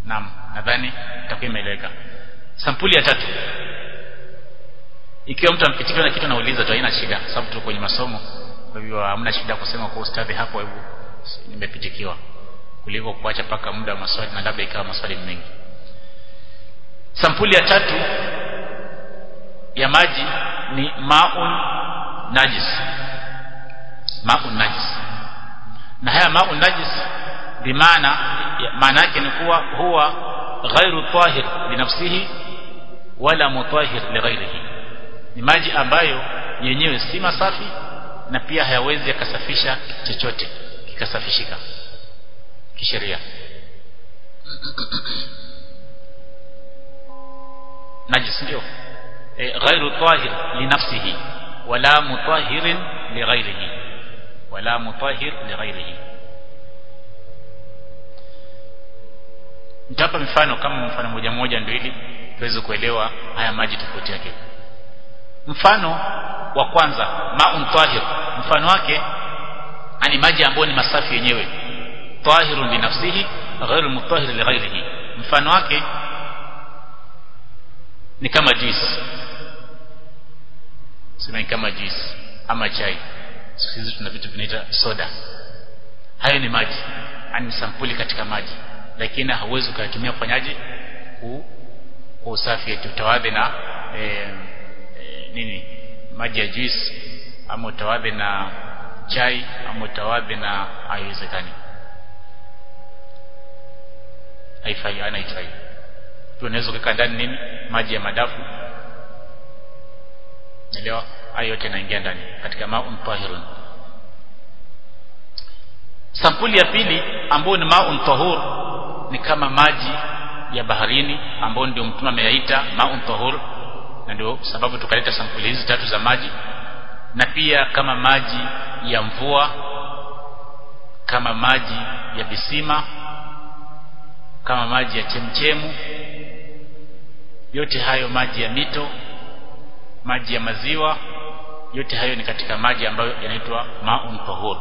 naam nadhani itakuwa imeeleweka sampuli ya tatu ikiwa mtu ampitikiwa na kitu anauliza tu haina shida sababu tuko kwenye masomo kwa hivyo hamna shida kusema kwa ustadhi hapo hebu nimepitikiwa kuliko kuacha paka muda wa maswali na labda ikawa maswali mengi sampuli ya tatu ya maji ni maun najis maun najis na haya maun najis bimaana maana yake ni kuwa huwa ghairu tahir binafsihi wala mutahir lighairihi ni maji ambayo yenyewe si masafi na pia hayawezi yakasafisha chochote kikasafishika kisheria najis ndio e, ghairu tahir linafsihi wala mutahirin lighairihi wala mutahir lighairihi nitapa mfano kama mfano moja moja ndio ili tuweze kuelewa haya maji tofauti yake mfano wa kwanza maun tahir mfano wake ani maji ambayo ni masafi yenyewe tahirun linafsihi ghairu mutahhir lighairihi mfano wake ni kama juice sema kama juice ama chai sisi tuna vitu vinaita soda hayo ni maji ani sampuli katika maji lakini hauwezi ukayatumia kufanyaje kwa usafi eti utawadhe na e, e, nini maji ya juice ama utawadhe na chai ama utawadhe na haiwezekani haifai ana haifai tu unaweza kuweka ndani nini maji ya madafu elewa hayo yote yanaingia ndani katika maun tahirun sampuli ya pili ambayo ni maun tahur ni kama maji ya baharini ambayo ndio mtume ameyaita maun tahur na ndio sababu tukaleta sampuli hizi tatu za maji na pia kama maji ya mvua kama maji ya visima kama maji ya chemchemu yote hayo maji ya mito maji ya maziwa yote hayo ni katika maji ambayo yanaitwa maun tahur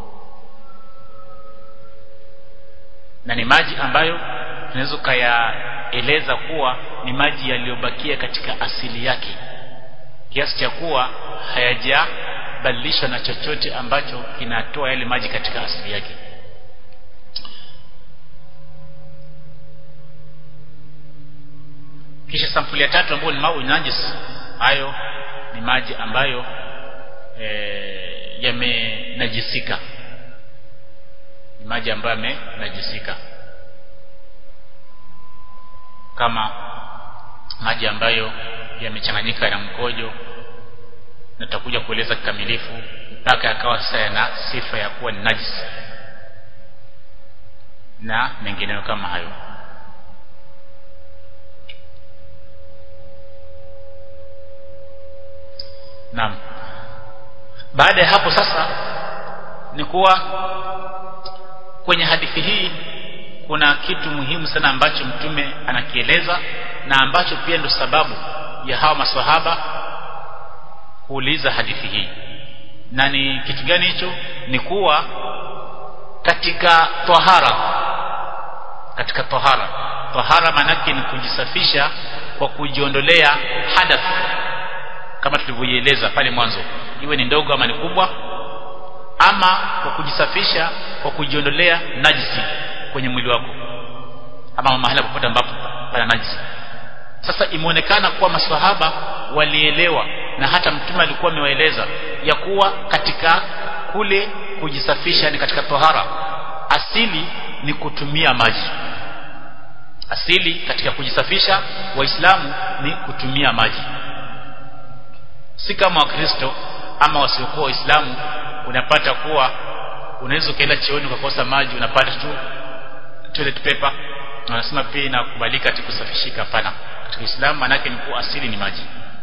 na ni maji ambayo tunaweza kuyaeleza kuwa ni maji yaliyobakia katika asili yake kiasi cha kuwa hayajabadilishwa na chochote ambacho kinatoa yale maji katika asili yake kisha sampuli ya tatu ambayo ni mau najis hayo ni maji ambayo e, yamenajisika ni maji ambayo yamenajisika kama maji ambayo yamechanganyika na mkojo na tutakuja kueleza kikamilifu mpaka yakawa sasa yana sifa ya kuwa ni najis na mengineyo kama hayo Naam. Baada ya hapo sasa ni kuwa kwenye hadithi hii kuna kitu muhimu sana ambacho mtume anakieleza na ambacho pia ndo sababu ya hawa maswahaba kuuliza hadithi hii. Na ni kitu gani hicho? Ni kuwa katika tahara katika tahara tahara manake ni kujisafisha kwa kujiondolea hadath kama tulivyoieleza pale mwanzo iwe ni ndogo ama ni kubwa ama kwa kujisafisha kwa kujiondolea najisi kwenye mwili wako ama mahala popote ambapo pana najisi sasa imeonekana kuwa maswahaba walielewa na hata mtume alikuwa amewaeleza ya kuwa katika kule kujisafisha ni katika tohara asili ni kutumia maji asili katika kujisafisha waislamu ni kutumia maji si kama wakristo ama wasiokuwa waislamu unapata kuwa unaweza ukaenda chooni ukakosa maji unapata tu toilet paper na wanasema pia inakubalika ati kusafishika hapana katika Uislamu manake ni kuwa asili ni maji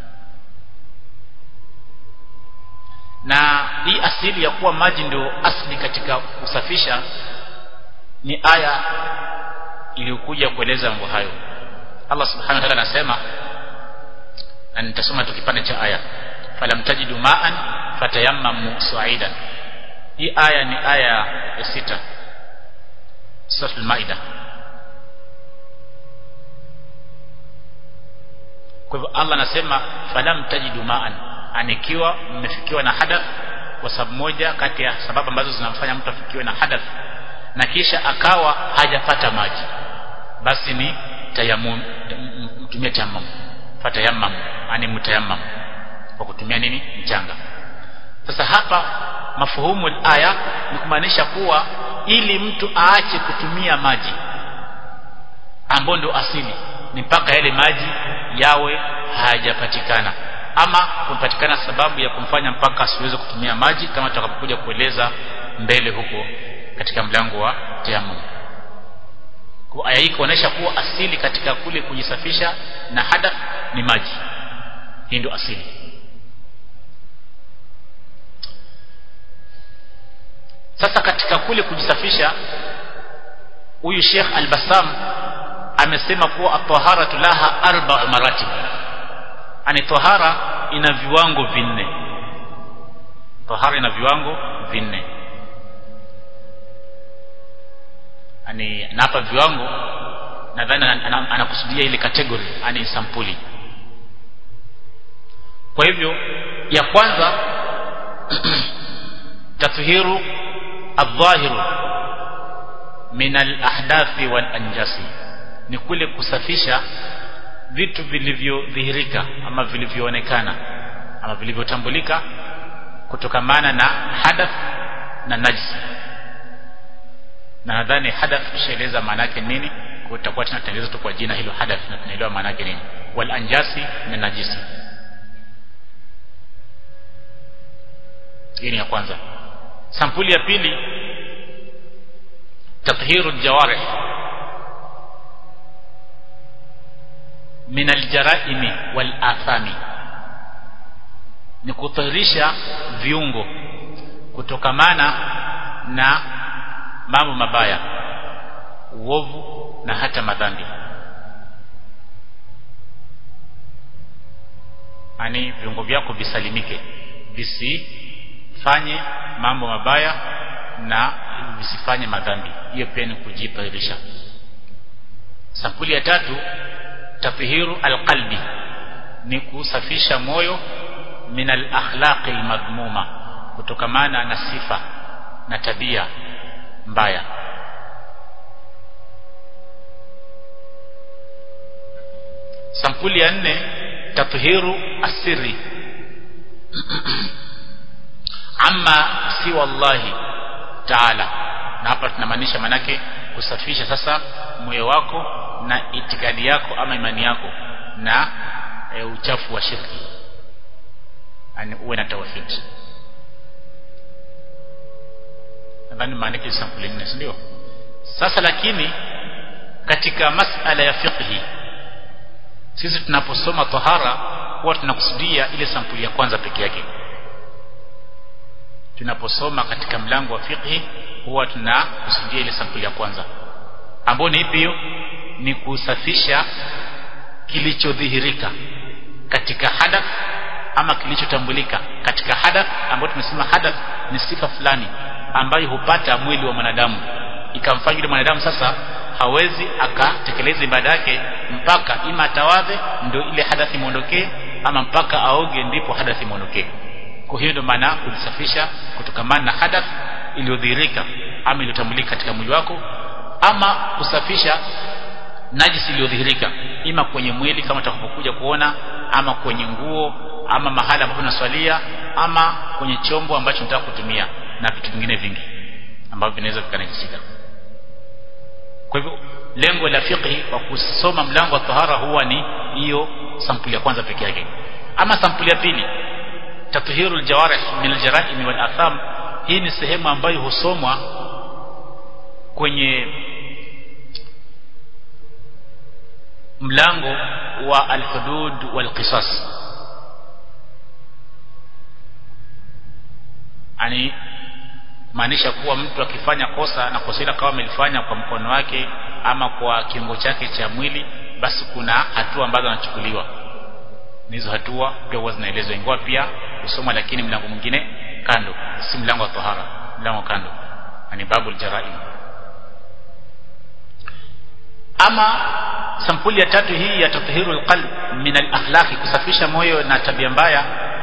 na hii asili ya kuwa maji ndio asili katika kusafisha ni aya iliyokuja kueleza mambo hayo Allah subhanahu wa ta'ala anasema na nitasoma tu kipande cha aya falam tajidu ma'an fatayammamu su'idan hii aya ni aya ya sita sura al-maida kwa hivyo Allah anasema falam tajidu ma'an anikiwa mmefikiwa na hadath kwa sababu moja kati ya sababu ambazo zinamfanya mtu afikiwe na hadath na kisha akawa hajapata maji basi ni tayammum mtumie tayammum fatayammam ani mutayammam kwa kutumia nini mchanga sasa hapa mafuhumu aya ni kumaanisha kuwa ili mtu aache kutumia maji ambao ndio asili ni mpaka yale maji yawe hayajapatikana ama kumpatikana sababu ya kumfanya mpaka asiweze kutumia maji kama tutakapokuja kueleza mbele huko katika mlango wa tayammum kwa aya hii kuonesha kuwa asili katika kule kujisafisha na hadath ni maji hii ndio asili sasa katika kule kujisafisha huyu Sheikh Al-Bassam amesema kuwa at-taharatu laha arba'u maratib ani tahara ina viwango vinne tahara ina viwango vinne ani na hapa viwango nadhani anakusudia ile category ani sampuli kwa hivyo ya kwanza tathiru adh-dhahiru min al-ahdathi wal-anjasi ni kule kusafisha vitu vilivyodhihirika ama vilivyoonekana ama vilivyotambulika kutokamana na hadath na najisi na nadhani hadath tushaeleza maana yake nini kutakuwa tunatengeneza tu kwa jina hilo hadath na tunaelewa maana yake nini wal anjasi na najisi hii ni ya kwanza sampuli ya pili tathiru aljawarih min aljaraimi wal athami ni kutahirisha viungo kutokamana na mambo mabaya uovu na hata madhambi ani viungo vyako visalimike visifanye mambo mabaya na visifanye madhambi hiyo pia ni kujitahirisha sampuli ya tatu tafihiru alqalbi ni kusafisha moyo min alakhlaqi almadhmuma kutokamana na sifa na tabia mbaya sampuli ya nne tathiru asiri amma si wallahi taala na hapa tunamaanisha manake kusafisha sasa moyo wako na itikadi yako ama imani yako na e, uchafu wa shirki yani uwe na tawhid nadhani maanake sampuli nne si ndio sasa lakini katika masala ya fiqhi sisi tunaposoma tahara huwa tunakusudia ile sampuli ya kwanza peke yake tunaposoma katika mlango wa fiqhi huwa tunakusudia ile sampuli ya kwanza ambayo ni ipi hiyo ni kusafisha kilichodhihirika katika hadath ama kilichotambulika katika hadath ambayo tumesema hadath ni sifa fulani ambayo hupata mwili wa mwanadamu ikamfanya yule mwanadamu sasa hawezi akatekeleza ibada yake mpaka ima atawadhe ndio ile hadathi muondokee ama mpaka aoge ndipo hadathi muondokee kwa hiyo ndio maana kujisafisha kutokamana na hadath iliyodhihirika ama iliyotambulika katika mwili wako ama kusafisha najisi iliyodhihirika ima kwenye mwili kama utakapokuja kuona ama kwenye nguo ama mahala ambapo unaswalia ama kwenye chombo ambacho unataka kutumia na vitu vingine vingi ambavyo vinaweza vikanajisika kwa hivyo lengo la fiqhi kwa kusoma mlango wa tahara huwa ni hiyo sampuli ya kwanza peke yake ama sampuli ya pili tathiru aljawarih min aljaraim wal atham hii ni sehemu ambayo husomwa kwenye mlango wa alhudud wal qisas ani maanisha kuwa mtu akifanya kosa na kosa hilo kama amelifanya kwa mkono wake ama kwa kiungo chake cha mwili basi kuna hatua ambazo anachukuliwa hizo hatua pia huwa zinaelezwa ingawa pia kusoma lakini mlango mwingine kando si mlango wa tahara mlango kando ni babul jaraim ama sampuli ya tatu hii ya tathiru alqalb min alakhlaqi kusafisha moyo na tabia mbaya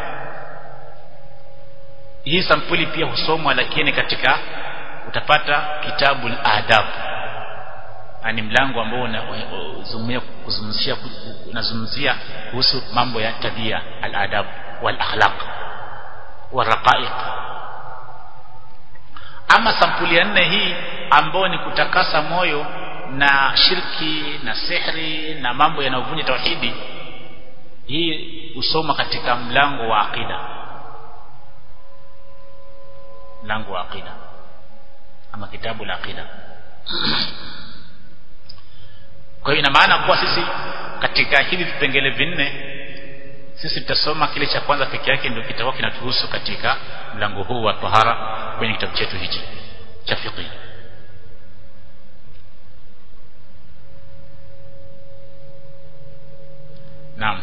hii sampuli pia husomwa lakini katika utapata kitabu al-adab yani mlango ambao unazungumzia kuzungumzia unazungumzia kuhusu mambo ya tabia al-adab wal akhlaq wal raqaiq ama sampuli ya nne hii ambayo ni kutakasa moyo na shirki na sihri na mambo yanayovunja tauhidi hii usoma katika mlango wa aqida mlango wa aqida ama kitabu la aqida kwa hiyo ina maana kuwa sisi katika hivi vipengele vinne sisi tutasoma kile cha kwanza peke yake ndio kitakuwa kinatuhusu katika mlango huu wa tahara kwenye kitabu chetu hichi cha fiqh Naam.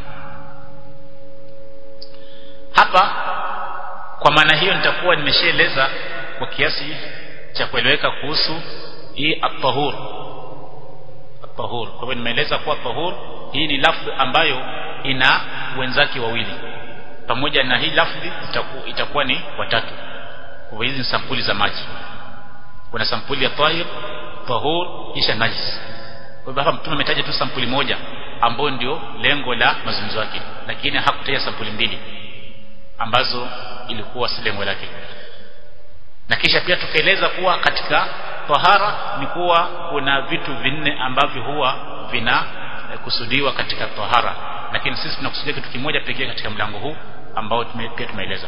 Hapa kwa maana hiyo nitakuwa nimeshaeleza kwa kiasi cha kueleweka kuhusu hii at-tahur. At-tahur. Kwa hivyo nimeeleza kuwa tahur hii ni lafdhi ambayo ina wenzake wawili. Pamoja na hii lafdhi itakuwa, itakuwa ni watatu. Kwa hivyo hizi ni sampuli za maji. Kuna sampuli ya tahir, tahur kisha najis. Kwa hivyo hapa mtume ametaja tu sampuli moja ambayo ndio lengo la mazungumzo yake lakini hakutaja sampuli mbili ambazo ilikuwa si lengo lake na kisha pia tukaeleza kuwa katika tahara ni kuwa kuna vitu vinne ambavyo huwa vina kusudiwa katika tahara lakini sisi tunakusudia kitu kimoja pekee katika mlango huu ambao tume, pia tumeeleza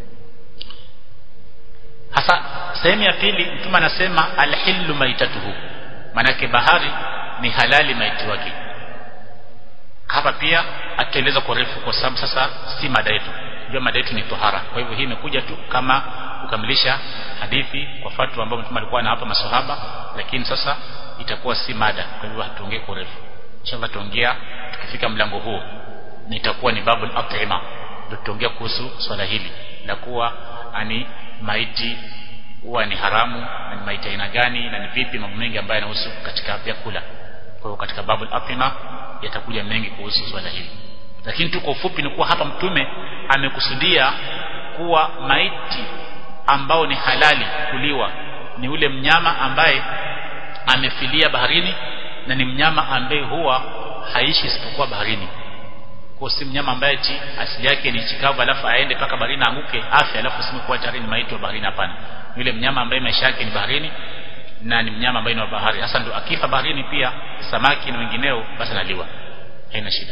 hasa sehemu ya pili mtume anasema alhillu maitatuhu manake bahari ni halali maiti wake hapa pia ataeleza kwa refu kwa sababu sasa si mada yetu ndio mada yetu ni tohara kwa hivyo hii imekuja tu kama kukamilisha hadithi kwa fatwa ambayo mtume alikuwa na hapa maswahaba lakini sasa itakuwa si mada kwa hivyo hatuongee kwa refu inshallah tuongea tukifika mlango huo nitakuwa ni babul at'ima ndio tutaongea kuhusu swala hili la kuwa ani maiti huwa ni haramu na ni maiti aina gani na ni vipi mambo mengi ambayo yanahusu katika vyakula kwa hivyo katika babul at'ima yatakuja mengi kuhusu swala hili lakini tu kwa ufupi ni kuwa hapa mtume amekusudia kuwa maiti ambao ni halali kuliwa ni ule mnyama ambaye amefilia baharini na ni mnyama ambaye huwa haishi isipokuwa baharini kwa si mnyama ambaye ti asili yake ni chikavu alafu aende paka baharini anguke afya alafu sime kuwa tayari ni maiti wa baharini hapana yule mnyama ambaye maisha yake ni baharini na ni mnyama ambaye ni wa bahari hasa ndo akifa baharini pia samaki na wengineo basi analiwa haina shida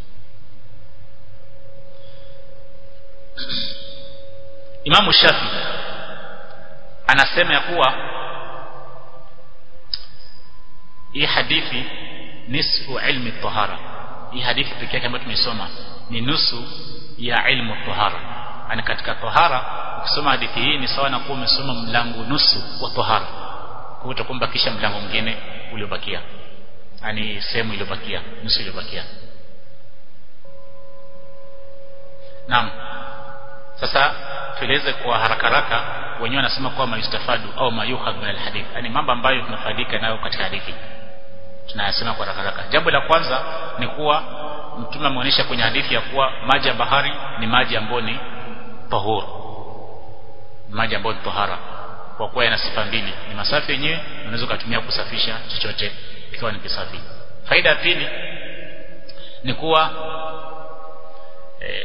Imamu Shafi anasema ya kuwa hii hadithi nisfu ilmi tahara hii hadithi pekee yake ambayo tumesoma ni nusu ya ilmu tahara yani katika tahara ukisoma hadithi hii ni sawa na kuwa umesoma mlango nusu wa tahara kwa hiyo utakuwa kisha mlango mwingine uliobakia yani sehemu iliyobakia nusu iliyobakia naam sasa tueleze kwa haraka haraka wenyewe wanasema kuwa mayustafadu au mayuhadh min alhadith yani mambo ambayo tunafaidika nayo katika hadithi tunayasema kwa haraka haraka jambo la kwanza ni kuwa mtume ameonyesha kwenye hadithi ya kuwa maji ya bahari ni maji ambayo ni tahur maji ambayo ni tahara kwa kuwa yana sifa mbili ni masafi yenyewe unaweza kutumia kusafisha chochote ikiwa ni kisafi faida ya pili ni kuwa eh,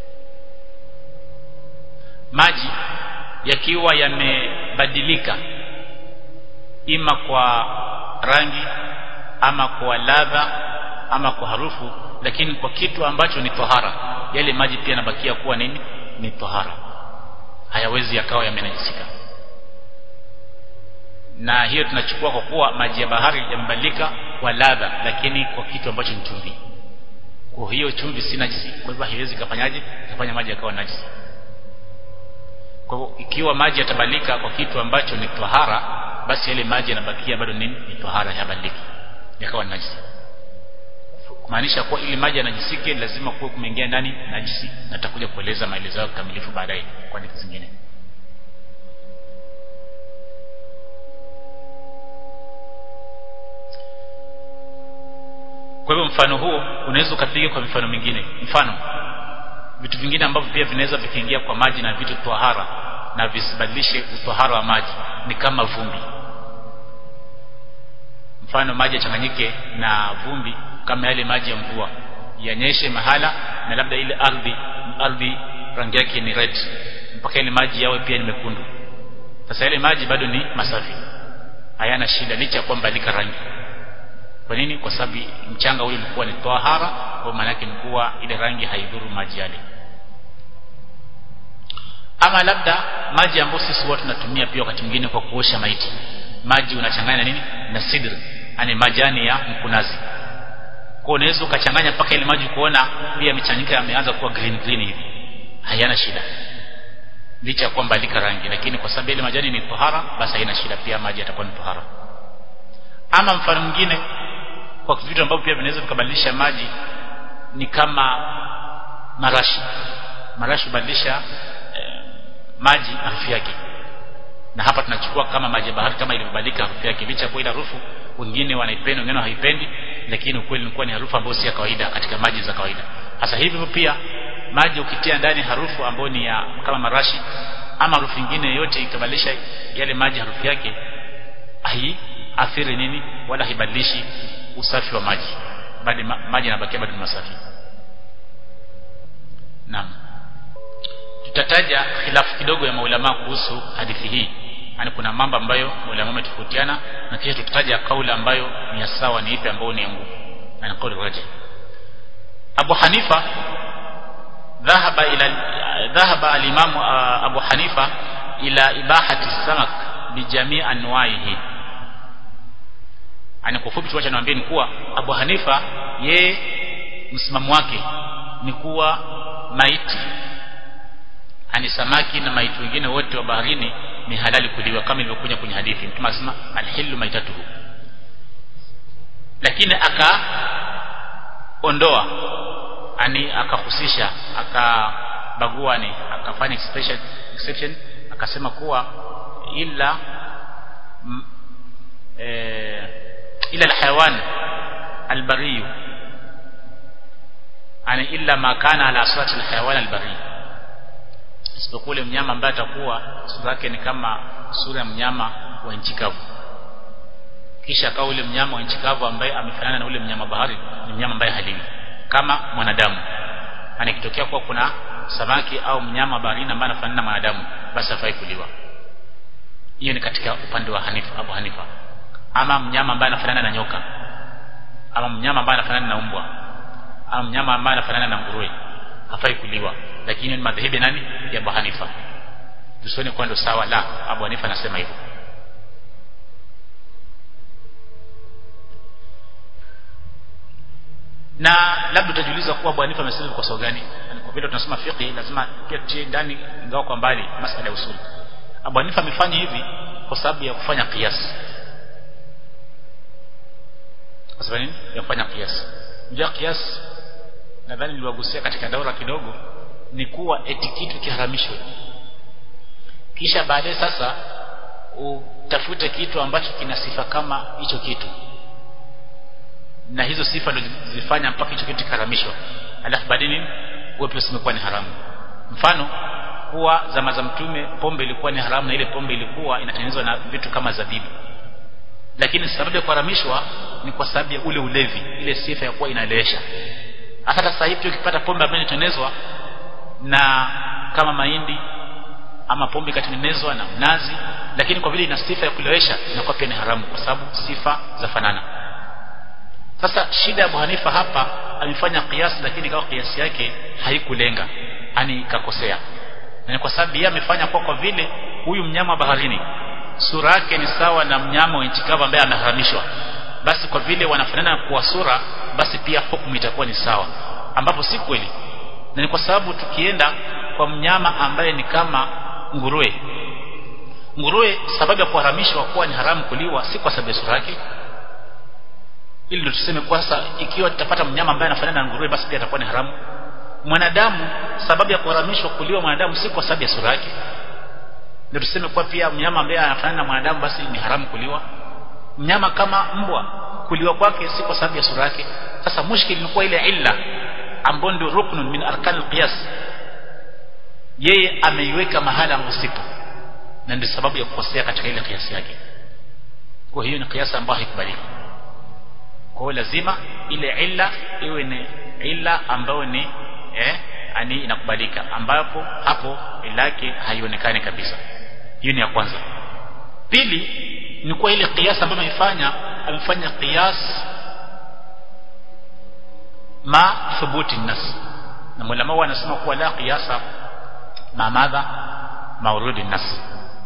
maji yakiwa yamebadilika ima kwa rangi ama kwa ladha ama kwa harufu lakini kwa kitu ambacho ni tohara yale maji pia yanabakia kuwa nini ni tohara hayawezi yakawa yamenajisika na hiyo tunachukua kwa kuwa maji ya bahari yamebadilika kwa ladha lakini kwa kitu ambacho ni chumvi kwa hiyo chumvi si najisi kwa hivyo haiwezi kafanyaje kafanya maji yakawa najisi kwa hivyo ikiwa maji yatabadilika kwa kitu ambacho ni tahara basi yale maji yanabakia bado nini ni tahara hayabadiliki yakawa najisi kumaanisha kuwa ili maji yanajisike lazima kuwe kumeingia ndani najisi na takuja kueleza maelezo yao kamilifu baadaye kwa hadithi zingine kwa hivyo mfano huo unaweza ukapiga kwa mifano mingine mfano vitu vingine ambavyo pia vinaweza vikiingia kwa maji na vitu tohara na visibadilishe utohara wa maji ni kama vumbi mfano maji yachanganyike na vumbi kama yale maji ya mvua yanyeshe mahala na labda ile ardhi ardhi rangi yake ni red mpaka ile maji yawe pia ni mekundu sasa yale maji bado ni masafi hayana shida licha ya kwamba lika rangi kwa nini kwa sababu mchanga ule ulikuwa ni tahara kwa maana yake ni kuwa ile rangi haidhuru maji yale ama labda maji ambayo sisi watu tunatumia pia wakati mwingine kwa kuosha maiti maji unachanganya nini na sidr yani majani ya mkunazi kwa unaweza ukachanganya mpaka ile maji kuona pia michanganyiko yameanza kuwa green green hivi hayana shida licha ya kwamba lika rangi lakini kwa sababu ile majani ni tahara basi haina shida pia maji yatakuwa ni tahara ama mfano mwingine kwa vitu ambavyo pia vinaweza vikabadilisha maji ni kama marashi marashi hubadilisha eh, maji harufu yake na hapa tunachukua kama maji ya bahari kama ilivyobadilika harufu yake licha kwa ile harufu wengine wanaipenda wengine hawaipendi lakini ukweli ni kuwa ni harufu ambayo si ya kawaida katika maji za kawaida hasa hivyo pia maji ukitia ndani harufu ambayo ni ya kama marashi ama harufu nyingine yote ikabadilisha yale maji harufu yake hai athiri nini wala haibadilishi usafi wa maji bali ma, maji yanabakia bado masafi naam tutataja khilafu kidogo ya maulama kuhusu hadithi hii yani kuna mambo ambayo maulama wametofautiana na kisha tutataja kauli ambayo ni ya sawa ni ipi ambayo ni ya nguvu na kauli raji Abu Hanifa ذهب الى ذهب الامام ابو حنيفه الى اباحه السمك بجميع انواعه ani kwa fupi tuacha niwaambie ni kuwa Abu Hanifa ye msimamo wake ni kuwa maiti ani samaki na maiti wengine wote wa baharini ni halali kuliwa kama ilivyokuja kwenye hadithi mtume anasema alhillu maitatuhu lakini akaondoa ani akahusisha akabagua ni akafanya exception, exception akasema kuwa ila m, e, ila alhayawan albari ani illa ma kana ala surati alhayawan albari isipokuwa ule mnyama ambaye atakuwa sura yake ni kama sura ya mnyama wa nchi kavu kisha akawa ule mnyama wa nchi kavu ambaye amefanana na ule mnyama bahari ni mnyama ambaye halili kama mwanadamu yani kitokea kuwa kuna samaki au mnyama baharini ambaye anafanana na mwanadamu basi hafai kuliwa hiyo ni katika upande wa Hanifa Abu Hanifa ama mnyama ambaye anafanana na nyoka ama mnyama ambaye anafanana na umbwa ama mnyama ambaye anafanana na nguruwe hafai kuliwa lakini ni madhehebu nani ya Abu Hanifa tusione kwa ndo sawa la Abu Hanifa anasema hivyo na labda utajiuliza kuwa Abu Hanifa amesema kwa sababu gani kwa vile tunasema fiqh lazima pia tutie ndani ingawa kwa mbali masala ya usuli Abu Hanifa amefanya hivi kwa sababu ya kufanya kiasi kwa sababu nini ya kufanya kiasi ndio kiasi nadhani niliwagusia katika daura kidogo ni kuwa eti kitu kiharamishwe kisha baadaye sasa utafute kitu ambacho kina sifa kama hicho kitu na hizo sifa ndio zilifanya mpaka hicho kitu kikaramishwa alafu baadaye nini wewe pia usimekuwa ni haramu mfano kuwa zama za mtume pombe ilikuwa ni haramu na ile pombe ilikuwa inatengenezwa na vitu kama zabibu lakini sababu ya kuharamishwa ni kwa sababu ya ule ulevi ile sifa ya kuwa inalewesha hata sasa hivi ukipata pombe ambayo inatengenezwa na kama mahindi ama pombe ikatengenezwa na mnazi lakini kwa vile ina sifa ya kulewesha inakuwa pia ni haramu kwa sababu sifa za fanana sasa shida ya Abu Hanifa hapa amefanya kiasi lakini kwa kiasi yake haikulenga yani ikakosea na kwa sababu yeye amefanya kwa kwa vile huyu mnyama baharini sura yake ni sawa na mnyama wa nchi kavu ambaye ameharamishwa basi kwa vile wanafanana kwa sura basi pia hukumu itakuwa ni sawa ambapo si kweli na ni kwa sababu tukienda kwa mnyama ambaye ni kama nguruwe nguruwe sababu ya kuharamishwa kuwa ni haramu kuliwa si kwa sababu ya sura yake ili ndio tuseme kwa sasa ikiwa tutapata mnyama ambaye anafanana na nguruwe basi pia atakuwa ni haramu mwanadamu sababu ya kuharamishwa kuliwa mwanadamu si kwa sababu ya sura yake ndio tuseme kwa pia mnyama ambaye anafanana na mwanadamu basi ni haramu kuliwa mnyama kama mbwa kuliwa kwake si kwa sababu ya sura yake sasa mushkil ilikuwa ile illa ambayo ndio ruknun min arkan alqiyas yeye ameiweka mahala ambapo sipo na ndio sababu ya kukosea katika ile kiasi yake kwa hiyo ni kiasi ambayo haikubaliki kwa hiyo lazima ile illa iwe ni illa ambayo ni eh ani inakubalika ambapo hapo ilake haionekani kabisa hiyo ni ya kwanza pili ni kwa ile kiasi ambayo ameifanya amefanya qiyas ma thubuti nas na mulama wanasema kuwa la qiyasa ma madha maurudi nas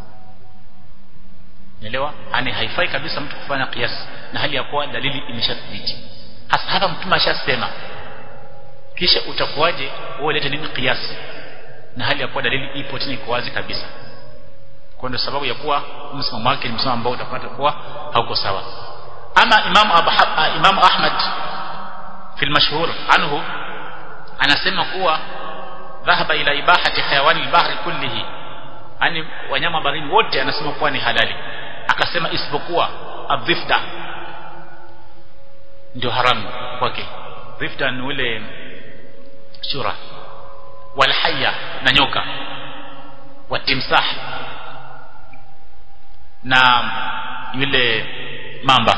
Unaelewa? Ani haifai kabisa mtu kufanya qiyas na hali ya kuwa dalili imeshathibiti. Hasa hapa mtume ashasema. Kisha utakuwaje wewe ulete nini qiyas na hali ya kuwa dalili ipo tena iko wazi kabisa. Kwa ndio sababu ya kuwa msimamo wake ni msimamo ambao utapata kuwa hauko sawa. Ama Imam Abu Imam Ahmad fi al-mashhur anhu anasema kuwa dhahaba ila ibahati hayawani al-bahri kullihi yani wanyama baharini wote anasema kuwa ni halali akasema isipokuwa adhifda ndio haramu kwake dhifda ni ule shura walhaya na nyoka watimsah na yule mamba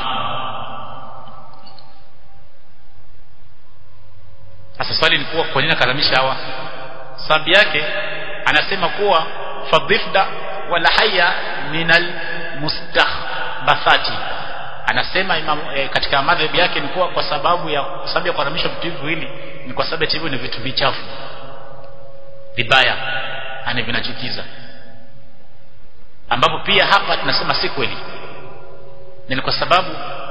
sasa swali ni kuwa kwa nini akaramisha hawa sababu yake anasema kuwa fadhifda wala haya minal mustahbathati anasema imam, e, katika madhhabi yake ni kuwa kwa sababu ya sababu ya kuharamisha vitu hivi viwili ni kwa sababu hivyo ni vitu vichafu vibaya ani vinachukiza ambapo pia hapa tunasema si kweli ni kwa sababu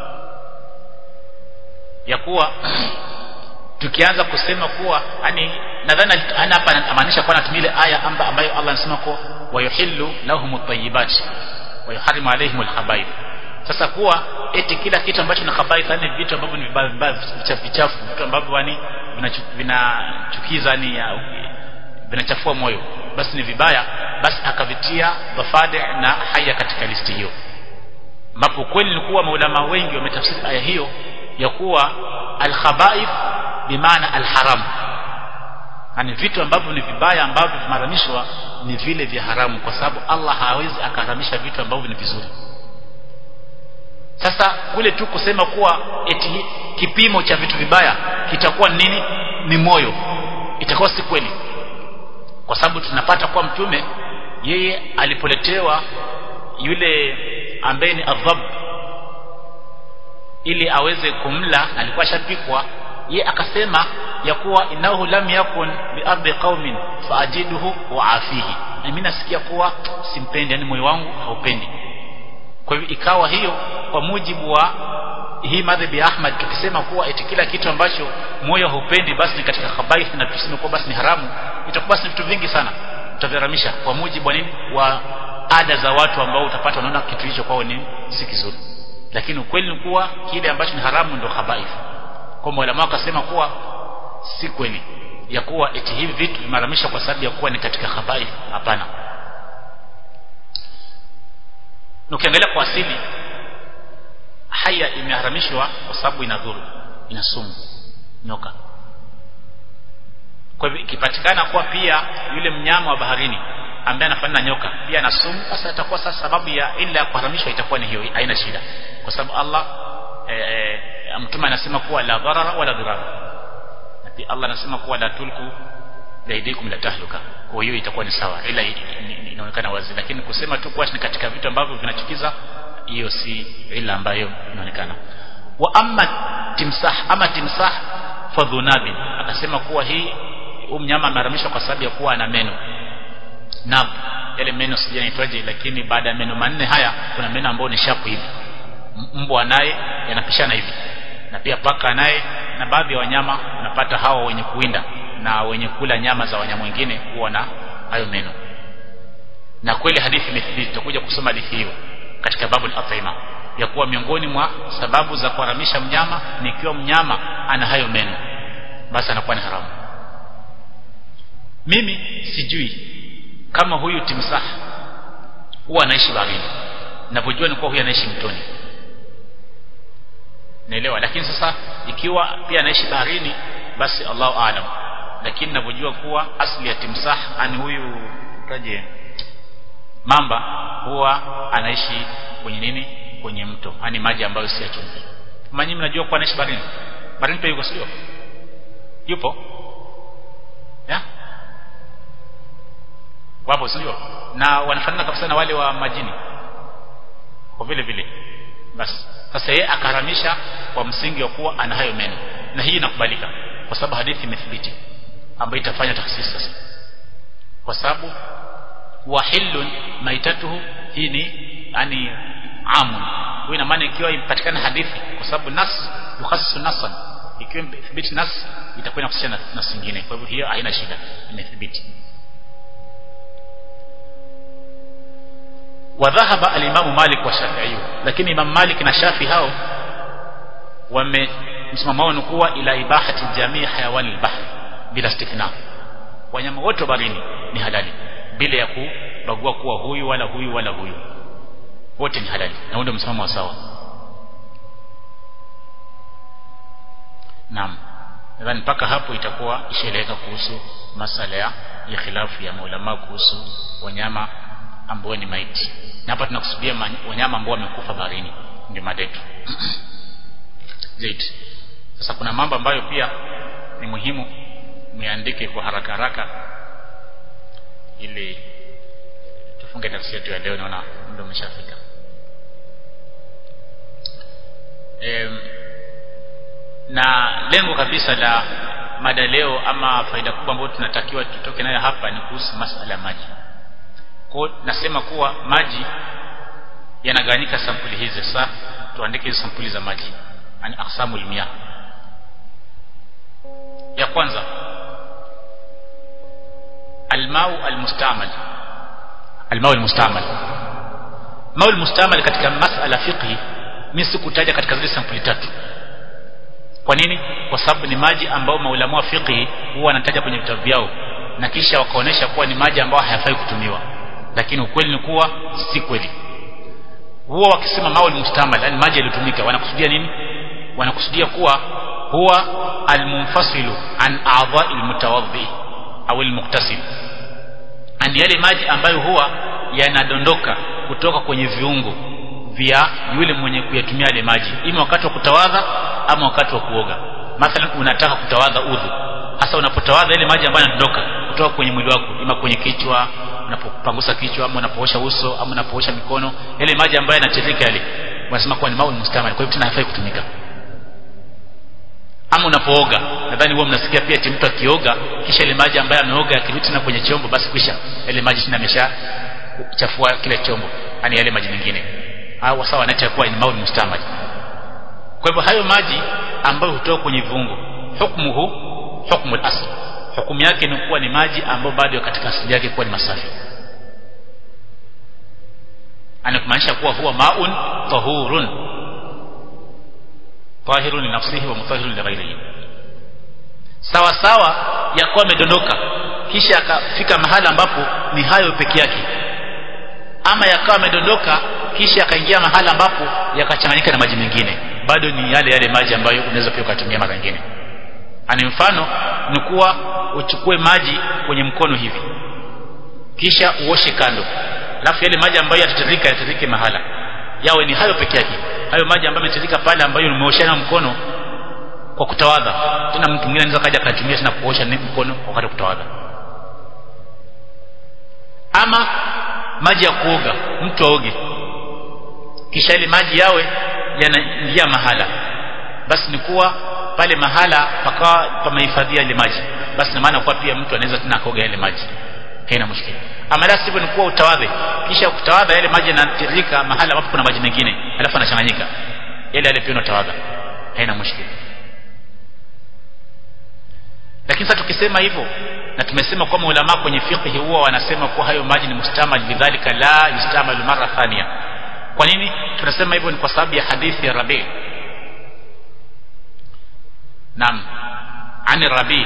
ya kuwa tukianza kusema kuwa yani nadhani ana hapa anamaanisha kwa anatumia ile aya amba ambayo Allah anasema kwa wayuhillu lahum at-tayyibat wa yuharrimu alaihim al-khaba'ith sasa kuwa eti kila kitu ambacho ni khaba'ith yani vitu ambavyo ni vibaya vichafu vitu ambavyo yani vinachukiza ni vinachafua moyo basi ni vibaya basi akavitia dhafade na haya katika listi hiyo ambapo kweli ni kuwa maulama wengi wametafsiri aya hiyo ya kuwa al-khaba'ith bimaana al-haram yani vitu ambavyo ni vibaya ambavyo vimaramishwa ni vile vya haramu kwa sababu Allah hawezi akaharamisha vitu ambavyo ni vizuri sasa kule tu kusema kuwa eti kipimo cha vitu vibaya kitakuwa nini ni moyo itakuwa si kweli kwa sababu tunapata kuwa mtume yeye alipoletewa yule ambaye ni adhab ili aweze kumla alikuwa shapikwa ye akasema ya kuwa inahu lam yakun biardi qaumin faajiduhu wa afihi na mimi nasikia kuwa simpendi yani moyo wangu haupendi kwa hivyo ikawa hiyo kwa mujibu wa hii madhhabi ya Ahmad tukisema kuwa eti kila kitu ambacho moyo haupendi basi ni katika khabaith na tuseme kuwa basi ni haramu itakuwa basi vitu vingi sana tutaviramisha kwa mujibu wa nini wa ada za watu ambao utapata wanaona kitu hicho kwao ni si kizuri lakini ukweli ni kuwa kile ambacho ni haramu ndio khabaith kwa mwalimu akasema kuwa si kweli ya kuwa eti hivi vitu vimeharamishwa kwa sababu ya kuwa ni katika khabaith hapana ukiangalia kwa asili haya imeharamishwa kwa sababu inadhuru ina sumu nyoka kwa hivyo ikipatikana kuwa pia yule mnyama wa baharini ambaye anafanana na nyoka pia ana sumu sasa itakuwa sasa sababu ya ila ya kuharamishwa itakuwa ni hiyo haina shida kwa sababu Allah e, e, mtume anasema kuwa la dharara wala dirara na pia Allah anasema kuwa la tulku baidikum la tahluka kwa hiyo itakuwa ni sawa ila inaonekana wazi lakini kusema tu kuwa ni katika vitu ambavyo vinachukiza hiyo si ila ambayo inaonekana wa amma timsah ama timsah fadhunabin akasema kuwa hii huyu mnyama ameharamishwa kwa sababu ya kuwa ana meno nab yale meno sijanaitwaje lakini baada ya meno manne haya kuna meno ambayo ni shapu hivi mbwa naye yanapishana hivi na pia paka naye na baadhi ya wanyama unapata hawa wenye kuwinda na wenye kula nyama za wanyama wengine huwa na hayo meno na kweli hadithi imethibiti tutakuja kusoma hadithi hiyo katika babu al-at'ima ya kuwa miongoni mwa sababu za kuharamisha mnyama ni ikiwa mnyama ana hayo meno basi anakuwa ni haramu mimi sijui kama huyu timsah huwa anaishi baharini ninavyojua ni kuwa huyu anaishi mtoni naelewa lakini sasa ikiwa pia anaishi baharini basi Allahu aalam lakini ninavyojua kuwa asli ya timsah ani huyu taje mamba huwa anaishi kwenye nini kwenye mto yani maji ambayo si ya chumvi manyi mnajua kuwa anaishi baharini baharini pia yuko sio yupo ya wapo sio na wanafanana kabisa na wale wa majini kwa vile vile basi sasa yeye akaramisha kwa msingi wa kuwa ana hayo meno na hii inakubalika kwa sababu hadithi imethibiti ambayo itafanya takhsis sasa kwa sababu wahillun maitatuhu hii ni yani amun hiyo ina maana ikiwa ipatikana hadithi kwa sababu nas yukhassisu nasan ikiwa imethibiti nas itakuwa inakusisha na nas nyingine kwa hivyo hiyo haina shida imethibiti وذهب الإمام مالك والشافعي lakini Imam Malik na Shafi hao wame msimamo wao kuwa ila ibahati jamii hayawani al-bahr bila istithna wanyama wote baharini ni halali bila ya kubagua kuwa huyu wala huyu wala huyu wote ni halali na ndio msimamo wa sawa naam nadhani mpaka hapo itakuwa ishaeleweka kuhusu masala ya khilafu ya maulama kuhusu wanyama ambao ni maiti na hapa tunakusudia wanyama ambao wamekufa baharini ndio madetu zaidi sasa kuna mambo ambayo pia ni muhimu miandike kwa haraka haraka ili tufunge tafsiri yetu ya leo naona muda umeshafika e, na lengo kabisa la mada leo ama faida kubwa ambayo tunatakiwa tutoke nayo hapa ni kuhusu masala ya maji kwa nasema kuwa maji yanagawanyika sampuli hizi sasa tuandike hizo sampuli za maji yani aqsamul miyah ya kwanza almau almustamal almau almustamal mau almustamal katika masala fiqhi mimi sikutaja katika zile sampuli tatu kwa nini kwa sababu ni maji ambayo maulama wa fiqhi huwa wanataja kwenye vitabu vyao na kisha wakaonesha kuwa ni maji ambayo hayafai kutumiwa lakini ukweli ni kuwa si kweli huwa wakisema maul mustamal yani maji yaliyotumika wanakusudia nini wanakusudia kuwa huwa almunfasilu an a'dha'i almutawaddi au almuktasil ani yale maji ambayo huwa yanadondoka kutoka kwenye viungo vya yule mwenye kuyatumia yale maji ima wakati wa kutawadha ama wakati wa kuoga mathalan unataka kutawadha udhu hasa unapotawadha ile maji ambayo yanadondoka kutoka kwenye mwili wako ima kwenye kichwa unapopangusa kichwa ama unapoosha uso ama unapoosha mikono yale maji ambayo yanatiririka yale wanasema kuwa ni maul mustamal kwa hivyo tena hafai kutumika ama unapooga nadhani huwa mnasikia pia eti mtu akioga kisha ile maji ambayo ameoga yakirudi tena kwenye chombo basi kisha yale maji tena amesha chafua kile chombo yani yale maji mengine au sawa anaita kuwa ni maul mustamal kwa hivyo hayo maji ambayo hutoka kwenye viungo hukmuhu hukmu al-asl hukumu yake ni kuwa ni maji ambayo bado katika asili yake kuwa ni masafi anakumaanisha kuwa huwa maun tahurun tahirun li nafsihi wa mutahhirun li ghairihi sawa sawa yakuwa amedondoka kisha akafika mahala ambapo ni hayo peke yake ama yakawa amedondoka kisha akaingia mahala ambapo yakachanganyika na maji mengine bado ni yale yale maji ambayo unaweza pia ukatumia mara nyingine ani mfano ni kuwa uchukue maji kwenye mkono hivi kisha uoshe kando alafu yale maji ambayo yatatiririka yatiririke mahala yawe ni hayo peke yake hayo maji ambayo yametiririka pale ambayo umeosha na mkono kwa kutawadha tena mtu mwingine anaweza kaja akatumia tena kuosha mkono wakati kutawadha ama maji ya kuoga mtu aoge kisha ile maji yawe yanaingia mahala basi ni kuwa pale mahala pakawa pamehifadhia ile maji basi na maana kwa pia mtu anaweza tena kuoga ile maji haina mushkili ama la sivyo ni kuwa utawadhe kisha kutawadha yale maji yanatiririka mahala ambapo kuna maji mengine alafu anachanganyika yale yale pia unatawadha haina mushkili lakini sasa tukisema hivyo na tumesema kwa ulama kwenye fiqh huwa wanasema kuwa hayo maji ni mustamal lidhalika la yustamal mara thania kwa nini tunasema hivyo ni kwa sababu ya hadithi ya Rabi نعم عن الربيع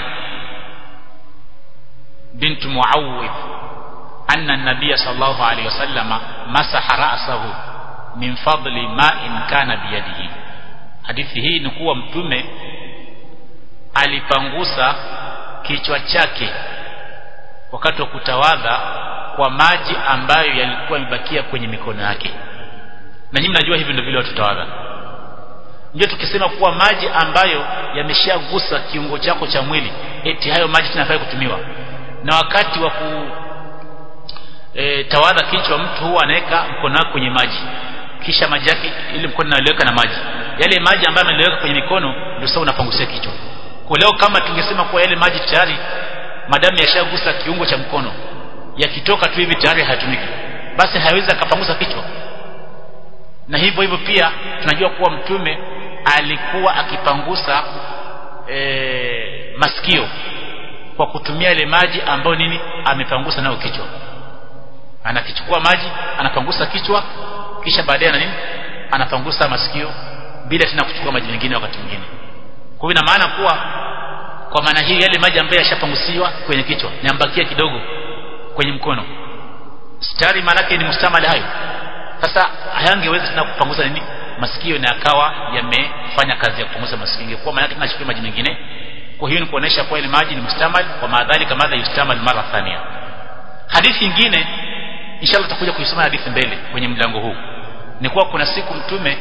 بنت معوذ أن النبي صلى الله عليه وسلم مسح رأسه من فضل ماء كان بيده hadithi hii ni kuwa mtume alipangusa kichwa chake wakati wa kutawadha kwa maji ambayo yalikuwa yamebakia kwenye mikono yake na nyinyi mnajua hivi ndio vile watu tawadha ndio tukisema kuwa maji ambayo yameshagusa kiungo chako cha mwili eti hayo maji tunafaa kutumiwa na wakati wa ku e, tawadha kichwa mtu huwa anaweka mkono wake kwenye maji kisha maji yake ile mkono analiweka na maji yale maji ambayo ameliweka kwenye mikono ndio sasa unapangusia kichwa kwa leo kama tungesema kuwa yale maji tayari madamu yashagusa kiungo cha mkono yakitoka tu hivi tayari hayatumiki basi hawezi akapangusa kichwa na hivyo hivyo pia tunajua kuwa mtume alikuwa akipangusa e, masikio kwa kutumia ile maji ambayo nini amepangusa nayo kichwa anakichukua maji anapangusa kichwa kisha baadaye na nini anapangusa masikio bila tena kuchukua maji mengine wakati mwingine kwa hiyo ina maana kuwa kwa maana hii yale maji ambayo yashapangusiwa kwenye kichwa nyambakia kidogo kwenye mkono stari maanake ni mustamali hayo sasa hayangeweza tena kupanguza nini masikio na akawa yamefanya kazi ya kupanguza masikio ingekuwa maana yake tunachukua maji mengine kwa hiyo ni kuonesha kuwa ile maji ni mustamal wa maadhali kama yustamal mara thania hadithi nyingine inshallah tutakuja kuisoma hadithi mbele kwenye mlango huu ni kuwa kuna siku mtume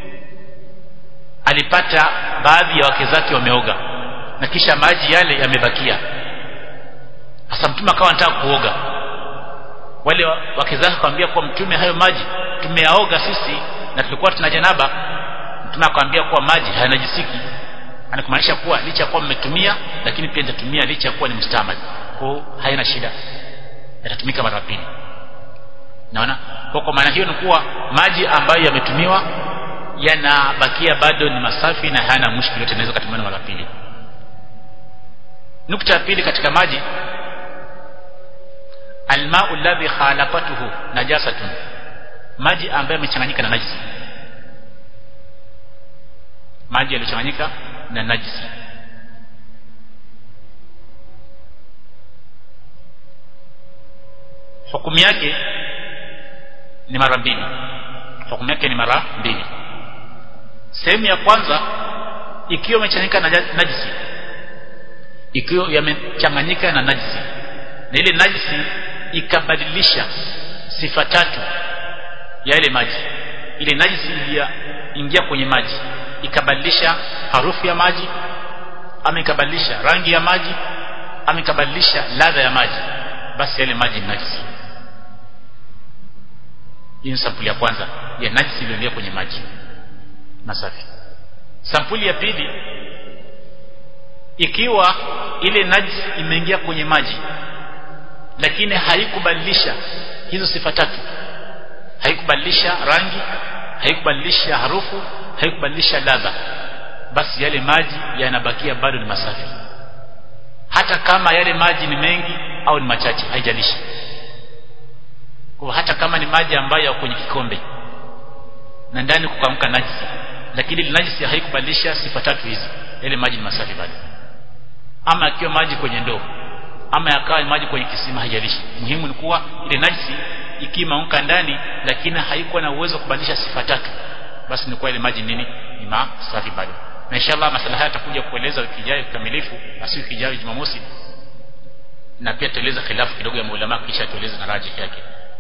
alipata baadhi ya wake zake wameoga na kisha maji yale yamebakia sasa mtume akawa anataka kuoga wale wake zake akamwambia kuwa mtume hayo maji tumeyaoga sisi na tulikuwa tuna janaba mtume akamwambia kuwa maji hayanajisiki anakumaanisha kuwa licha ya kuwa mmetumia lakini pia nitatumia licha ya kuwa ni mustamali kwa haina shida yatatumika mara pili naona kwa kwa maana hiyo ni kuwa maji ambayo yametumiwa yanabakia bado ni masafi na hayana mushkili yote inaweza kutumiwa mara pili nukta ya pili katika maji almau alladhi khalaqatuhu najasatun maji ambayo yamechanganyika na najisi maji yaliyochanganyika na najisi hukumu yake ni mara mbili hukumu yake ni mara mbili sehemu ya kwanza ikiwa yamechanganyika na najisi ikiwa yamechanganyika na najisi na ile najisi ikabadilisha sifa tatu ya ile maji ile najisi iliingia kwenye maji ikabadilisha harufu ya maji ama ikabadilisha rangi ya maji ama ikabadilisha ladha ya maji basi yale maji ni najisi hii ni sampuli ya kwanza ya najisi iliyoingia kwenye maji masafi sampuli ya pili ikiwa ile najisi imeingia kwenye maji lakini haikubadilisha hizo sifa tatu haikubadilisha rangi haikubadilisha harufu haikubadilisha ladha basi yale maji yanabakia bado ni masafi hata kama yale maji ni mengi au ni machache haijalishi kwa hata kama ni maji ambayo yako kwenye kikombe na ndani kukamka najisi lakini ile najisi haikubadilisha sifa tatu hizi yale maji ni masafi bado ama akiwa maji kwenye ndoo ama yakawa maji kwenye kisima haijalishi muhimu ni kuwa ile najisi ikimaunka ndani lakini haikuwa na uwezo wa kubadilisha sifa tatu basi ni kuwa ile maji nini ni masafi bado na inshallah masala haya atakuja kueleza wiki ijayo kikamilifu basi wiki ijayo Jumamosi na pia tueleza khilafu kidogo ya maulama kisha tueleze na rajih yake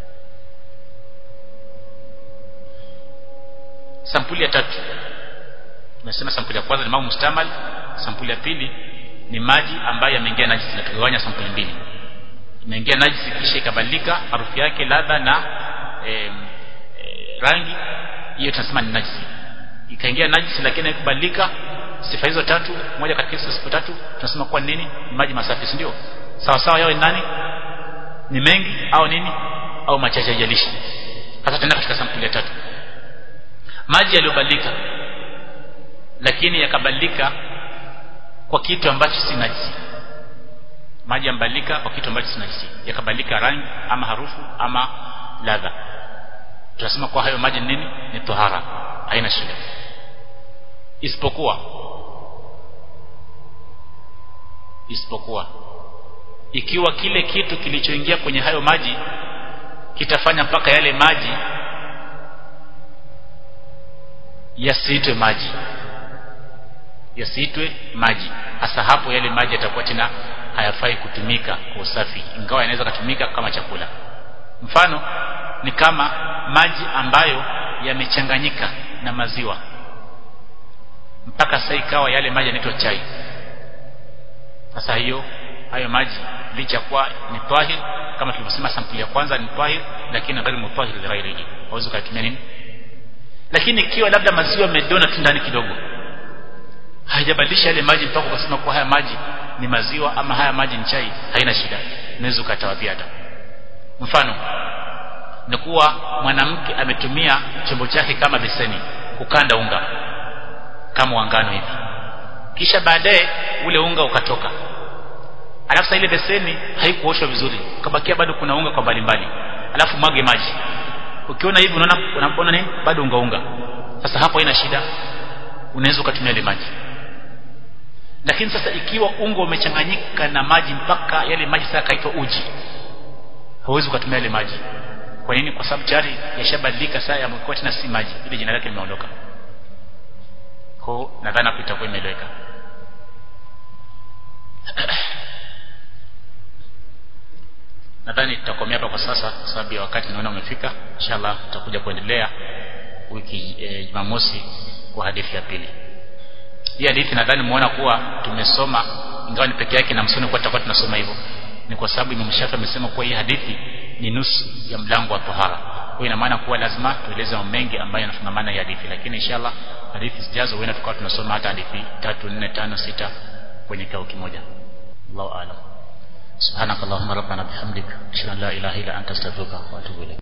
sampuli ya tatu tumesema sampuli ya kwanza ni mau mustamal sampuli ya pili ni maji ambayo yameingia najisi na tugawanya sampuli mbili imeingia najisi kisha ikabadilika harufu yake ladha na e, e, rangi hiyo tunasema ni najisi ikaingia najisi lakini haikubadilika sifa hizo tatu moja katika hizo sifa tatu tunasema kuwa nini ni maji masafi si ndio sawa sawa yawe nani ni mengi au nini au machache haijalishi sasa tena katika sampuli ya tatu maji yaliyobadilika lakini yakabadilika kwa kitu ambacho si najisi maji yambadilika kwa kitu ambacho si najisi yakabadilika rangi ama harufu ama ladha tunasema kwa hayo maji nini ni tohara haina shida isipokuwa isipokuwa ikiwa kile kitu kilichoingia kwenye hayo maji kitafanya mpaka yale maji yasiitwe maji yasiitwe maji hasa hapo yale maji yatakuwa tena hayafai kutumika kwa usafi ingawa yanaweza kutumika kama chakula mfano ni kama maji ambayo yamechanganyika na maziwa mpaka sasa ikawa yale maji yanaitwa chai sasa hiyo hayo maji licha kuwa ni tahir kama tulivyosema sampuli ya kwanza ni tahir lakini ghairi mutahir li ghairihi hauwezi kutumia nini lakini ikiwa labda maziwa yamedona tu ndani kidogo haijabadilisha yale maji mpaka ukasema kuwa haya maji ni maziwa ama haya maji ni chai haina shida unaweza ukatawadhia hata mfano ni kuwa mwanamke ametumia chombo chake kama beseni kukanda unga kama wangano hivi kisha baadaye ule unga ukatoka alafu ile beseni haikuoshwa vizuri ukabakia bado kuna unga kwa mbalimbali alafu mwage maji ukiona hivi unaona unaona nini bado unga unga sasa hapo haina shida unaweza ukatumia ile maji lakini sasa ikiwa unga umechanganyika na maji mpaka yale maji sasa kaitwa uji hauwezi ukatumia ile maji kwa nini kwa sababu tayari yashabadilika sasa yamekuwa tena si maji ile jina lake limeondoka kwa nadhani hapo itakuwa imeeleweka nadhani tutakomea hapa kwa sasa kwa sababu ya wakati naona umefika inshallah tutakuja kuendelea wiki e, Jumamosi kwa hadithi ya pili hii hadithi nadhani muona kuwa tumesoma ingawa ni peke yake na msoni kwa tutakuwa tunasoma hivyo ni kwa sababu Imam Shafi amesema kuwa hii hadithi ni nusu ya mlango wa tahara kwa ina maana kuwa lazima tueleze mambo mengi ambayo yanafungamana na hadithi lakini inshallah hadithi zijazo huenda tukawa tunasoma hata hadithi tatu nne tano sita kwenye kikao kimoja Allahu a'lam سبحانك اللهم ربنا بحمدك اشهد ان لا اله الا انت استغفرك واتوب اليك